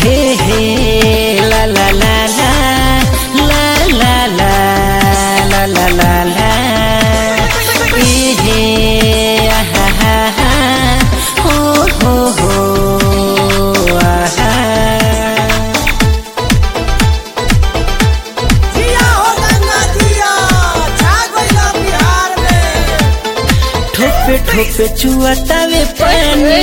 हे हे ला ला ला ला ला ला ला ला ला ला ला ए हे आहा हा हा हो हो हो आहा जिया हो गंगा जिया छा गइला बिहार में ठोपे ठोपे चुआतावे पानी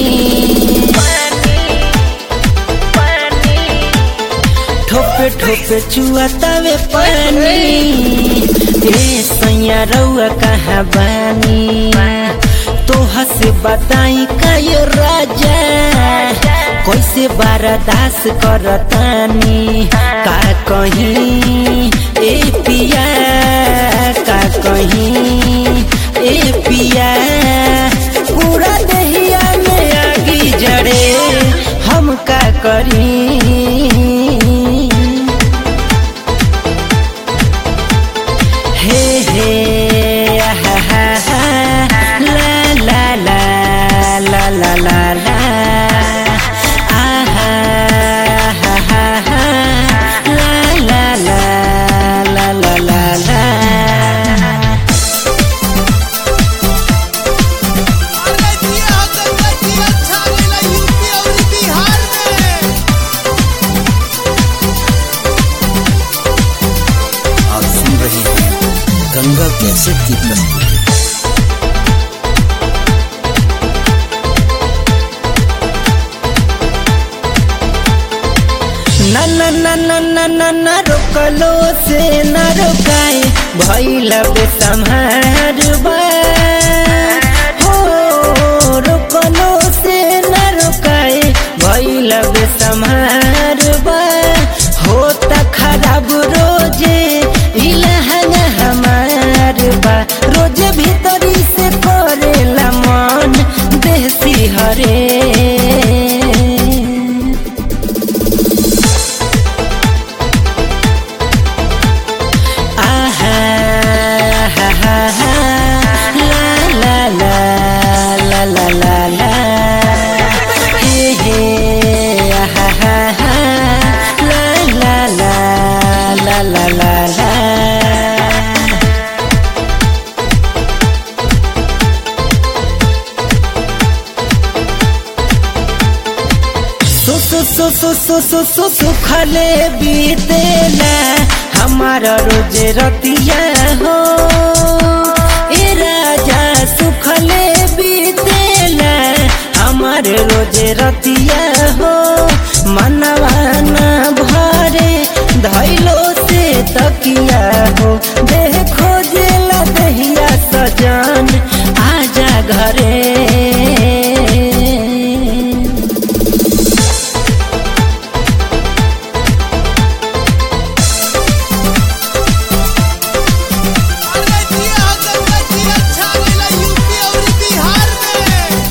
ठोपे ठोपे चुआतावे पानी ए सैया रउआ कहाँ बानी तोहा से बताई का ये राजा कैसे बारादास करतानी का कहीं ए पिया का कहीं ए पिया पूरा दहिया में आगी जड़े हम का करी हे हे आहा हा हा ला ला ला ला ला ला ला आहा हा हा हा ला ला ला ला ला ला ला अरे जिया हो गंगा जिया छा गइला यूपी और बिहार में आप सुन रहे हैं गंगा कैसेट की प्रस्तुति ना ना ना ना ना ना ना रोकलो से ना रोकाए भैल बेसम्हार बा हो रोकलो से ना रोकाए भैल बेसम्हार बा होता खराब रोजे इलाहंगा हमार बा रोजे भीतरी से करेला मन देसी हरे आहा हा हा हा ला ला ला ला ला ला ला हे हे आहा हा हा ला ला ला ला ला ला ला सो सो सो सो सो सो सो सुखले बीतेला हमारा रोज रतिया हो ए राजा सुखले बीतेला हमारे रोज रतिया हो मनवा न भरे धैलो से तकिया हो देह खोजेला दहिया सजन आजा घरे अरे जिया हो गंगा जिया छा गइला यूपी और बिहार में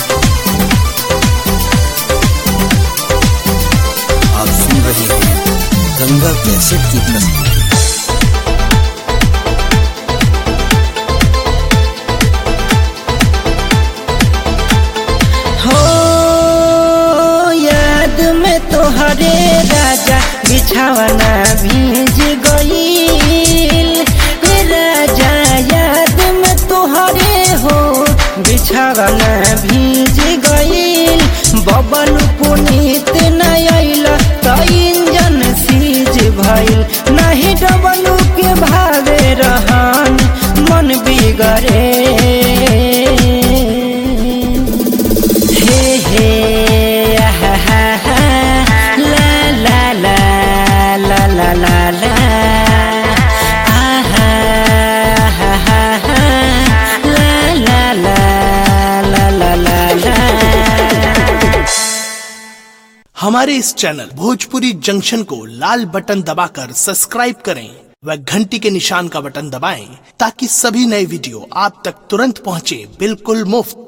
आप सुन रहे हैं गंगा कैसेट की प्रस्तुति हो याद में तोहरे राजा बिछावना भीज गईल हे राजा याद में तोहरे हो बिछावना भीज गईल बबल पुनीत न आइल त इंजन सीज भइल नहीं डबलू के भावे रहन मन बिगड़े हे हे आहा हा हा ला ला ला ला ला ला ला आहा हा हा हा ला ला ला ला ला ला ला हमारे इस चैनल भोजपुरी जंक्शन को लाल बटन दबाकर सब्सक्राइब करें व घंटी के निशान का बटन दबाएं ताकि सभी नए वीडियो आप तक तुरंत पहुंचे बिल्कुल मुफ्त